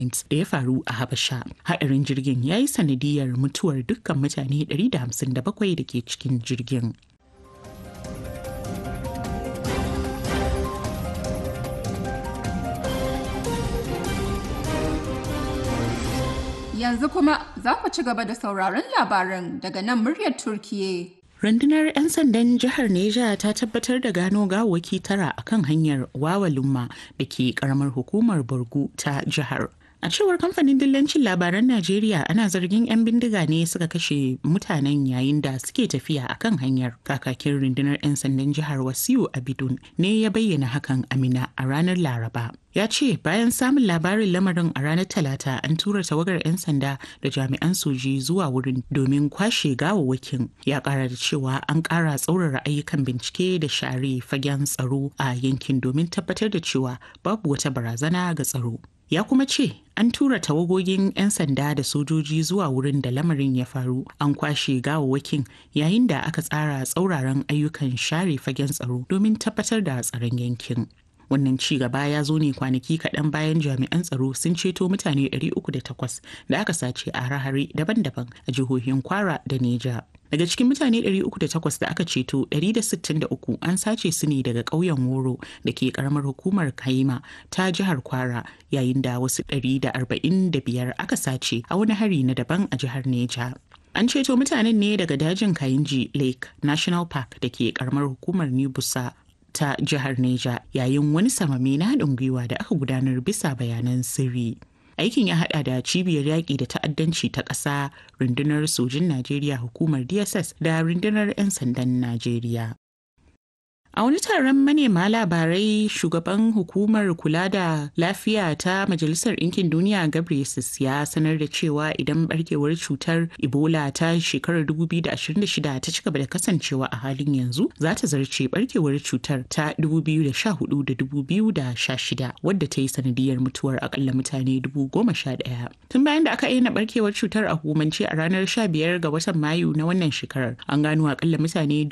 da ya faru a Habasha. Haɗarin jirgin ya yi sanadiyar mutuwar dukkan mutane 157 da ke cikin jirgin. Yanzu kuma za ku ci gaba da sauraron labaran daga nan muryar Turkiye. Rundunar 'yan sandan jihar Neja ta tabbatar da gano gawaki tara a kan hanyar Wawalumma da ke karamar hukumar Borgu ta jihar. A cewar kamfanin dillancin labaran Najeriya ana zargin 'yan bindiga ne suka kashe mutanen yayin da suke tafiya a kan hanyar. Kakakin rundunar 'yan sandan jihar Wasiu Abidun ne ya bayyana hakan Amina a ranar Laraba. ya ce bayan samun labarin lamarin a ranar talata an tura tawagar 'yan sanda da jami'an soji zuwa wurin domin kwashe gawawwakin ya kara da cewa an kara tsaurara ayyukan bincike da share fagen tsaro a yankin domin tabbatar da cewa babu wata barazana ga tsaro ya kuma ce an tura tawagogin 'yan sanda da sojoji zuwa wurin da lamarin ya faru an kwashe gawawwakin yayin da aka tsara tsauraran ayyukan share fagen tsaro domin tabbatar da tsaron yankin wannan ci gaba ya zo ne kwanaki kaɗan bayan jami'an tsaro sun ceto mutane 308 da aka sace a hare daban-daban a jihohin kwara da neja daga cikin mutane 308 da aka ceto 163 an sace su ne daga ƙauyen woro da ke karamar hukumar kaima ta jihar kwara yayin da wasu 145 aka sace a wani hari na daban a jihar neja An ceto mutanen ne daga dajin Kayinji Lake National Park da ke karamar hukumar New Busa ta jihar Neja yayin wani samame na haɗin gwiwa da aka gudanar bisa bayanan sirri. Aikin ya haɗa da cibiyar yaƙi da ta'addanci ta ƙasa, rundunar sojin Najeriya hukumar DSS da rundunar 'yan sandan Najeriya. A wani taron manema labarai shugaban hukumar kula da lafiya ta Majalisar Ɗinkin Duniya Gabriel ya sanar da cewa idan barkewar cutar Ebola ta shekarar 2026 ta ci gaba da kasancewa a halin yanzu za ta zarce barkewar cutar ta 2014 da 2016 wadda ta yi sanadiyar mutuwar akalla mutane 11,000. Tun bayan da aka aina barkewar cutar a hukumance a ranar 15 ga watan Mayu na wannan shekarar an gano akalla mutane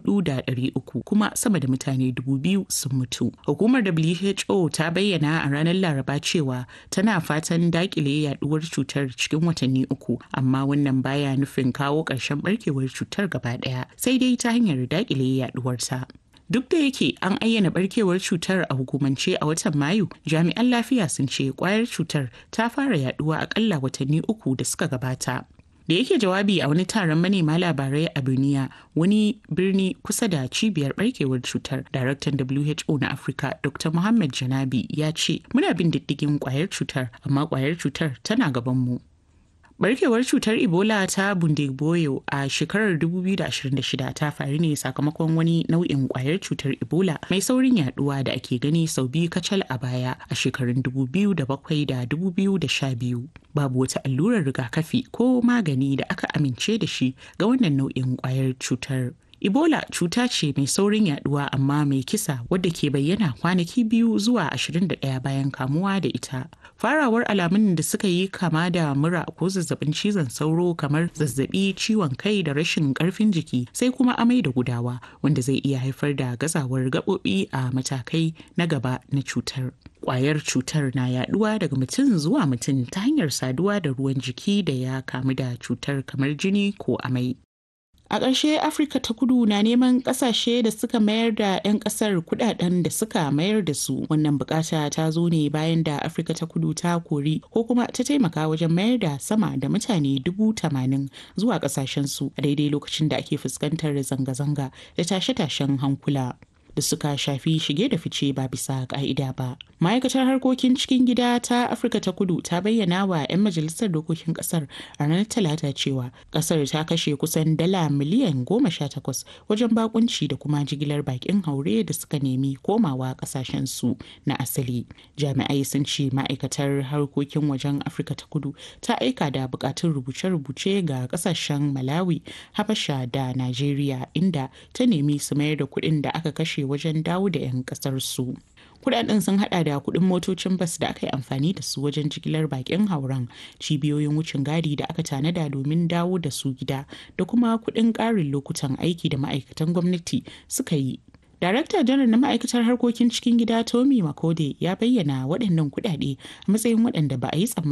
4,300 kuma sama sama da mutane dubu biyu sun mutu. Hukumar WHO ta bayyana a ranar Laraba cewa tana fatan dakile yaduwar cutar cikin watanni uku, amma wannan baya nufin kawo ƙarshen barkewar cutar gaba ɗaya, sai dai ta hanyar dakile yaduwarta. Duk da yake an ayyana barkewar cutar a hukumance a watan Mayu, jami'an lafiya sun ce kwayar cutar ta fara yaduwa akalla watanni uku da suka gabata. da yake jawabi a wani taron manema labarai a duniya wani birni kusa da cibiyar barkewar cutar daraktan who na afirka dr muhammad janabi ya ce muna bin diddigin kwayar cutar amma kwayar cutar tana gabanmu Barkewar cutar Ebola ta Bundibugyo a shekarar 2026 ta faru ne sakamakon wani nau'in kwayar cutar Ebola mai saurin yaduwa da ake gani sau biyu kacal a baya a shekarun 2007 da 2012. Babu wata allurar rigakafi ko magani da aka amince da shi ga wannan nau'in kwayar cutar. Ebola cuta ce mai saurin yaduwa amma mai kisa wadda ke bayyana kwanaki biyu zuwa 21 bayan kamuwa da ita. Farawar alamun da suka yi kama da mura ko zazzabin cizon sauro kamar zazzabi ciwon kai da rashin karfin jiki sai kuma amai da gudawa wanda zai iya haifar da gazawar gaɓoɓi a matakai na gaba na cutar. Kwayar cutar na yaduwa daga mutum zuwa mutum ta hanyar saduwa da ruwan jiki da ya kamu da cutar kamar jini ko amai. A ƙarshe Afirka ta kudu na neman ƙasashe da suka mayar da 'yan ƙasar kudaden da suka mayar da su. Wannan bukata ta zo ne bayan da Afirka ta kudu ta kori ko kuma ta taimaka wajen mayar da sama da mutane dubu tamanin zuwa ƙasashensu a daidai lokacin da ake fuskantar zanga-zanga da tashe-tashen hankula. da suka shafi shige da fice ba bisa ka'ida ba. Ma'aikatar harkokin cikin gida ta Afirka ta kudu ta bayyana wa 'yan majalisar dokokin kasar a ranar talata cewa kasar ta kashe kusan dala miliyan goma sha takwas wajen bakunci da kuma jigilar bakin haure da suka nemi komawa kasashen su na asali. Jami'ai sun ce ma'aikatar harkokin wajen Afirka ta kudu ta aika da bukatun rubuce-rubuce ga kasashen Malawi, Habasha da Najeriya inda ta nemi su mayar da kuɗin da aka kashe wajen dawo da 'yan kasar su. Kudaden sun hada da kudin motocin bas da aka yi amfani da su wajen jigilar bakin hauren cibiyoyin wucin gadi da aka tanada domin dawo da su gida da kuma kudin karin lokutan aiki da ma'aikatan gwamnati suka yi Darakta janar na ma'aikatar harkokin cikin gida Tommy Makode ya bayyana waɗannan kuɗaɗe a matsayin waɗanda ba a yi tsammani